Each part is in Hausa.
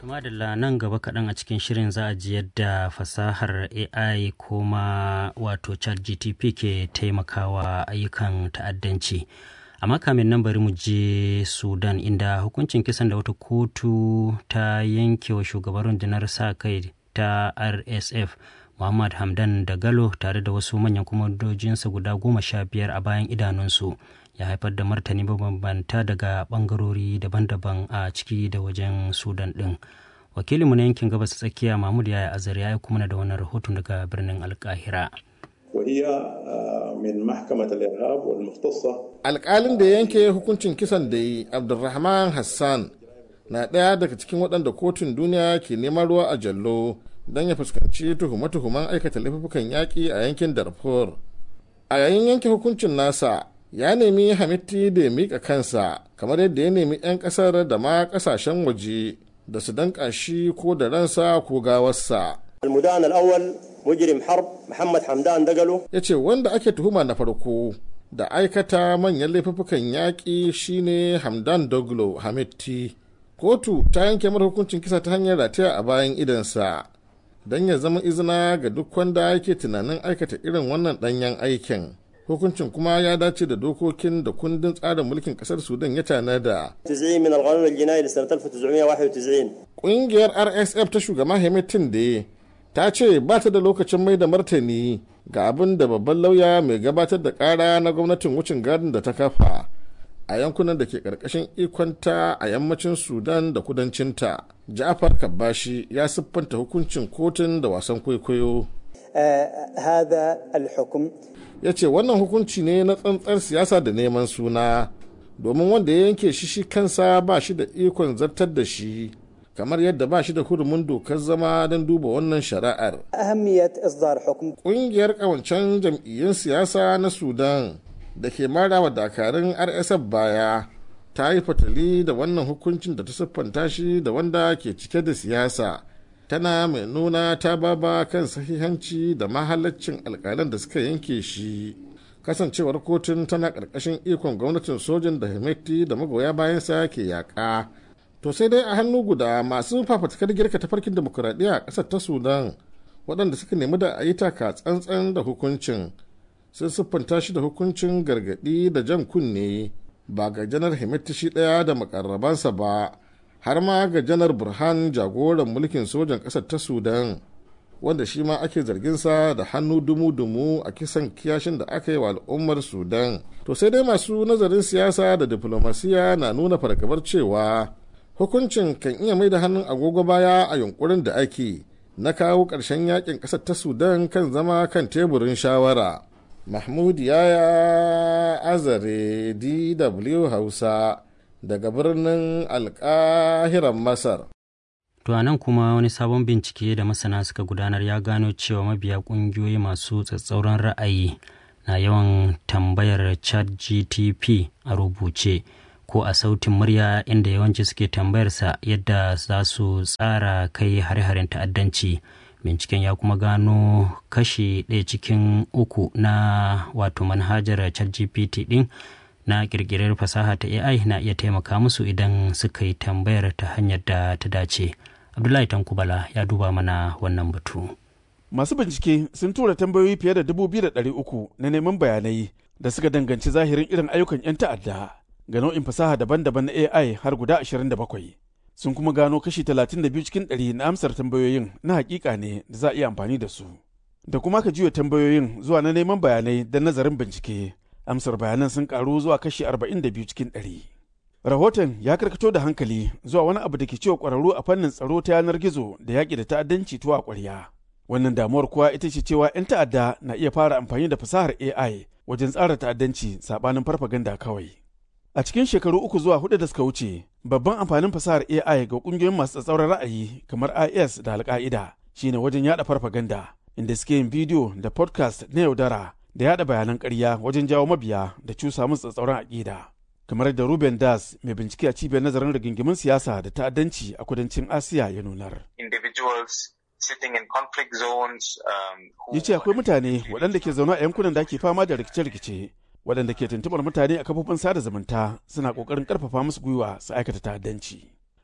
madalla nan gaba kaɗan a cikin shirin za a ji yadda fasahar ai kuma wato chat gtp ke taimakawa ayyukan ta'addanci amma kamin nan bari mu je sudan inda hukuncin kisan da wata kotu ta yanke wa shugaban rundunar sa kai ta rsf muhammad hamdan da galo tare da wasu manyan kwamandojinsa guda goma sha biyar a bayan idanunsu ya haifar da martani mabambanta daga bangarori daban-daban a ciki da wajen sudan din wakilinmu na yankin gabas tsakiya mahmud yaya azar ya kuma na da wannan rahoton daga birnin alkahira وهي من محكمة الإرهاب والمختصة alƙalin da yanke hukuncin kisan da yi abdulrahman hassan na ɗaya daga cikin waɗanda kotun duniya ke neman ruwa a jallo don ya fuskanci tuhume-tuhumen aikata laifukan yaƙi a yankin darfur a yayin yanke hukuncin nasa ya nemi hamitti da ya miƙa kansa kamar yadda ya nemi 'yan ƙasar da ma ƙasashen waje da su danƙa shi ko da ransa ko gawarsa المدان الأول مجرم حرب محمد حمدان دقلو ya ce wanda ake tuhuma na farko da aikata manyan laifukan yaƙi shine hamdan doglo hamitti kotu ta yanke mara hukuncin kisa ta hanyar rataya a bayan idansa don ya zama izina ga duk wanda yake tunanin aikata irin wannan ɗanyen aikin hukuncin kuma ya dace da dokokin da kundin tsarin mulkin ƙasar sudan ya tanada 90 من القانون الجنائي لسنة 1991 ƙungiyar rsf ta shugaba hamitin da ta ce ba ta da lokacin mai da martani ga abin da babban lauya mai gabatar da kara na gwamnatin wucin gadin da ta kafa a yankunan da ke karkashin ikonta a yammacin sudan da kudancinta ja'far kabbashi ya siffanta hukuncin kotun da wasan kwaikwayo آه هذا الحكم ya ce wannan hukunci ne na tsantsar siyasa da neman suna domin wanda ya yanke shi shi kansa ba shi da ikon zartar da shi kamar yadda ba shi da hurumin dokar zama don duba wannan shari'ar أهمية إصدار حكم ƙungiyar ƙawancen jam'iyyun siyasa na sudan da ke mara wa dakarun rsf baya ta yi fatali da wannan hukuncin da ta siffanta shi da wanda ke cike da siyasa tana mai nuna ta baba kan sahihanci da mahalaccin alkalan da suka yanke shi kasancewar kotun tana ƙarƙashin ikon gwamnatin sojin da himeti da magoya bayansa ke yaƙa to sai dai a hannu guda masu fafatakar girka tafarkin demokuraɗiyya a ƙasar ta sudan waɗanda suka nemi da a yi taka tsantsan da hukuncin sun siffanta shi da hukuncin gargaɗi da jan kunne ba ga janar himeti shi ɗaya da makarrabansa ba har ma ga janar burhan jagoran mulkin sojan ƙasar ta sudan wanda shi ma ake zarginsa da hannu dumu-dumu a kisan kiyashin da aka yi wa al'ummar sudan to sai dai masu nazarin siyasa da diplomasiya na nuna fargabar cewa hukuncin kan iya mai da hannun agogo baya a yunkurin da ake na kawo ƙarshen yakin ƙasar ta sudan kan zama kan teburin shawara mahmud yaya azare dw hausa daga birnin alkahiran masar To a nan kuma wani sabon bincike da masana suka gudanar ya gano cewa mabiya ƙungiyoyi masu tsatsauran ra'ayi na yawan tambayar chat GTP a rubuce ko a sautin murya inda yawanci suke tambayarsa yadda za su tsara kai hare-haren ta'addanci. Binciken ya kuma gano kashi ɗaya cikin uku na wato manhajar chat GPT ɗin na ƙirƙirar fasaha ta AI na iya taimaka musu idan suka yi tambayar ta hanyar da ta dace. Abdullahi Tankubala ya duba mana wannan batu. Masu bincike sun tura tambayoyi fiye da dubu biyu da ɗari uku na neman bayanai da suka danganci zahirin irin ayyukan 'yan ta'adda ga nau'in fasaha daban-daban na AI har guda ashirin da bakwai. Sun kuma gano kashi talatin da biyu cikin ɗari na amsar tambayoyin na hakika ne da za a iya amfani da su. Da kuma ka juya tambayoyin zuwa na neman bayanai da nazarin bincike. Amsar bayanan sun karu zuwa kashi arba'in da biyu cikin ɗari. Rahoton ya karkato da hankali zuwa wani abu da ke cewa ƙwararru a fannin tsaro ta yanar gizo da yaƙi da ta'addanci tuwa ƙwarya. Wannan damuwar kuwa ita ce cewa 'yan ta'adda na iya fara amfani da fasahar AI wajen tsara ta'addanci saɓanin farfaganda kawai. A cikin shekaru uku zuwa hudu da suka wuce, babban amfanin fasahar AI ga ƙungiyoyin masu tsatsauran ra'ayi kamar IS da Al-Qaida shine wajen yaɗa farfaganda, inda suke yin bidiyo da podcast na yaudara da yaɗa bayanan ƙarya wajen jawo mabiya da cusa musu tsatsauran aƙida. kamar da Ruben Das mai bincike a cibiyar nazarin rigingimin siyasa da ta'addanci a kudancin Asiya ya nunar. individuals sitting in conflict zones um, who Ya ce akwai mutane waɗanda ke zaune a yankunan da ake fama da rikice-rikice waɗanda ke tuntuɓar mutane a kafofin sada zumunta suna ƙoƙarin ƙarfafa musu gwiwa su aikata ta'addanci.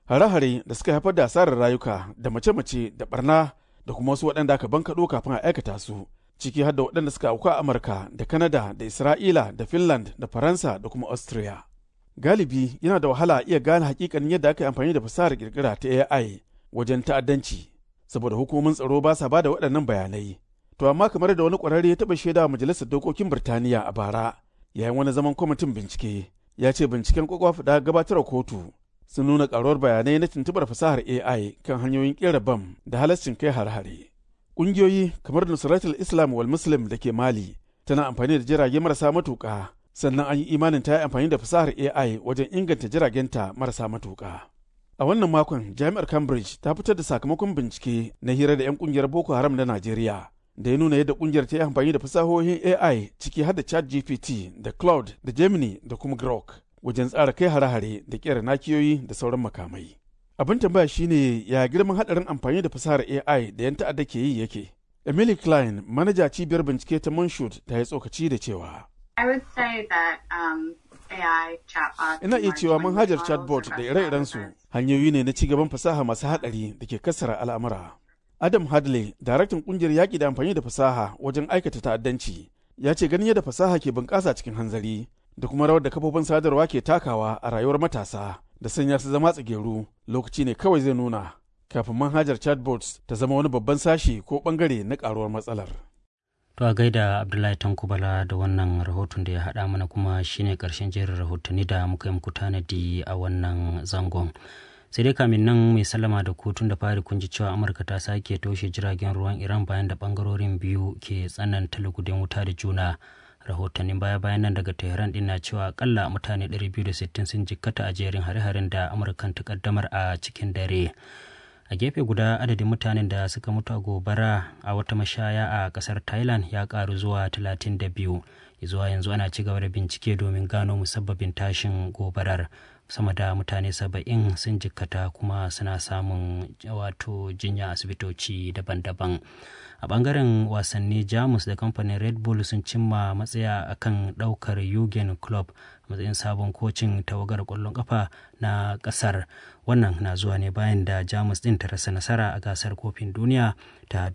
hare-hare da suka haifar da asarar rayuka da mace-mace da barna da kuma wasu waɗanda aka bankaɗo kafin a aikata su ciki har da waɗanda suka auku a amurka da kanada da isra'ila da finland da faransa da kuma austria galibi yana da wahala iya gane hakikanin yadda aka yi amfani da fasahar kirkira ta ai wajen ta'addanci saboda hukumomin tsaro ba sa ba da waɗannan bayanai to amma kamar da wani ƙwararre ya taɓa shaida wa majalisar dokokin birtaniya a bara yayin wani zaman kwamitin bincike ya ce binciken kwakwafi da gabatar kotu sun nuna karuwar bayanai na tuntubar fasahar AI kan hanyoyin kera bam da halascin kai har-hare. Ƙungiyoyi kamar Nusratul Islam wal Muslim da ke Mali tana amfani da jirage marasa matuƙa sannan an yi imanin ta yi amfani da fasahar AI wajen inganta jiragenta marasa matuƙa. A wannan makon Jami'ar Cambridge ta fitar da sakamakon bincike na hira da 'yan ƙungiyar Boko Haram na Najeriya da ya nuna yadda ƙungiyar ta yi amfani da fasahohin AI ciki har da ChatGPT da Cloud da Gemini da kuma Grok. wajen tsara kai hare-hare da kera nakiyoyi da sauran makamai. Abin tambaya shine ya girman hadarin amfani da fasahar AI da yan ta'adda ke yi yake. Emily Klein, manaja cibiyar bincike ta Monshut ta yi tsokaci da cewa. I would say that um, AI chatbot. Ina iya cewa manhajar chatbot da ire-irensu hanyoyi ne na cigaban fasaha masu hadari da ke kassara al'amura. Adam Hadley, daraktan kungiyar yaƙi da amfani da fasaha wajen aikata ta'addanci, ya ce ganin yadda fasaha ke bunƙasa cikin hanzari, da kuma rawar da kafofin sadarwa ke takawa a rayuwar matasa da sanya su zama tsigeru lokaci ne kawai zai nuna kafin manhajar chatbots ta zama wani babban sashi ko bangare na karuwar matsalar. To a gaida Abdullahi Tankubala da wannan rahoton da ya haɗa mana kuma shine ƙarshen jerin rahotanni da muka yi muku tanadi a wannan zangon. sai dai kamin nan mai sallama da kotun da fari kun ji cewa amurka ta sake toshe jiragen ruwan iran bayan da bangarorin biyu ke tsananta lugudin wuta da juna rahotannin baya-bayan nan daga tehran din na cewa akalla mutane 260 sun jikkata a jerin hare-haren da amurkan ta kaddamar a cikin dare a gefe guda adadin mutanen da suka mutu a gobara a wata mashaya a kasar thailand ya karu zuwa 32 zuwa yanzu ana ci gaba da bincike domin gano musabbabin tashin gobarar sama da mutane saba'in sun jikkata kuma suna samun wato jinya asibitoci daban-daban a bangaren wasanni jamus da kamfanin red bull sun cimma matsaya akan daukar yugen club matsayin sabon kocin tawagar kwallon kafa na kasar wannan na zuwa ne bayan da jamus din ta rasa nasara a gasar kofin duniya ta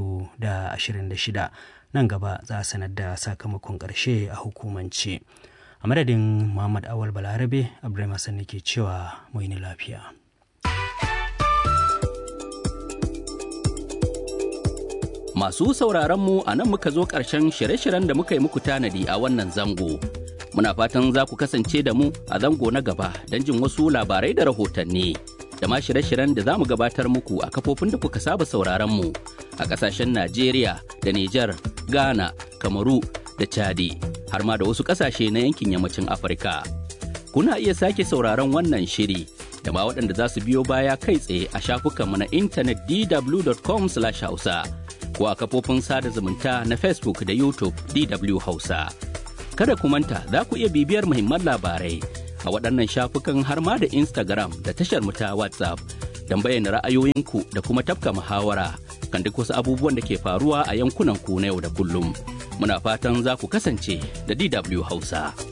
2026 nan gaba za a sanar da sakamakon karshe a hukumance a madadin muhammad awal balarabe abdulrahman hassan ke cewa mu yi lafiya Masu sauraron mu a nan muka zo ƙarshen shirye-shiryen da muka yi muku tanadi a wannan zango. Muna fatan za ku kasance da mu a zango na gaba don jin wasu labarai da rahotanni. Da ma shirye-shiryen da za mu gabatar muku a kafofin da kuka saba sauraron mu a ƙasashen Najeriya da Nijar, Ghana, Kamaru da Chadi, har ma da wasu ƙasashe na yankin yammacin Afirka. Kuna iya sake sauraron wannan shiri da ma waɗanda za su biyo baya kai tsaye a shafukanmu na intanet dw.com/hausa. ko a kafofin sada zumunta na Facebook da YouTube DW Hausa. Kada ku manta za ku iya bibiyar muhimman labarai a waɗannan shafukan har ma da Instagram da tashar mu ta WhatsApp don bayyana ra'ayoyinku da kuma tafka muhawara kan duk wasu abubuwan da ke faruwa a yankunan ku na yau da kullum. Muna fatan za ku kasance da DW Hausa.